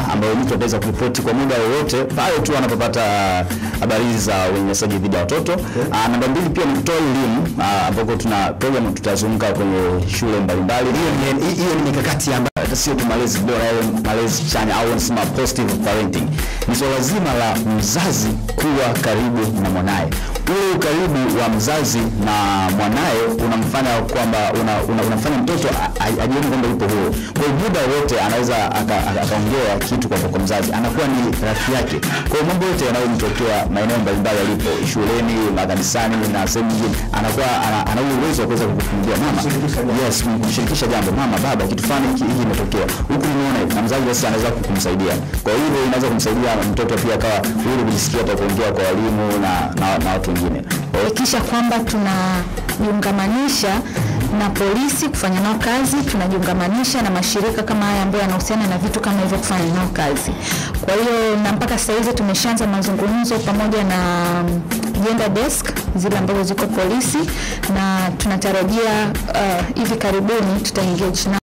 ambayo mtu ataweza kuripoti kwa muda wowote pale tu anapopata habari hizi za unyanyasaji dhidi ya watoto. Ah, namba mbili pia ni kutoa elimu ah, ambako tuna program tutazunguka kwenye shule mbalimbali. Hiyo ni- hiyo ni mikakati ambayo Hata sio tu malezi bora au malezi chanya au wanasema positive parenting, ni swala zima la mzazi kuwa karibu na mwanaye. Ule ukaribu wa mzazi na mwanaye unamfanya kwamba una, una, unamfanya mtoto a- a- ajione kwamba yupo huru. Kwa hiyo muda wote anaweza aka- aka- akaongea kitu kwa, kwa mzazi, anakuwa ni rafiki yake. Kwa hiyo mambo yote yanayomtokea maeneo mbalimbali alipo, shuleni, makanisani na sehemu nyingine, anakuwa ana, ana ule uwezo wa kuweza kukufungia mama, yes, kumshirikisha jambo, mama, baba, kitu fulani hiki hiki imetokea huku, nimeona hivi, na mzazi basi anaweza kumsaidia. Kwa hiyo inaweza kumsaidia mtoto pia akawa huru kujisikia hata kuongea kwa walimu na, na, na watu wengine. Kwa hiyo kuhakikisha kwamba tunajiungamanisha na polisi kufanya nao kazi, tunajiungamanisha na mashirika kama haya ambayo yanahusiana na vitu kama hivyo kufanya nao kazi. Kwa hiyo na mpaka sasa hivi tumeshaanza mazungumzo pamoja na mm, gender desk zile ambazo ziko polisi, na tunatarajia uh, hivi karibuni tuta engage na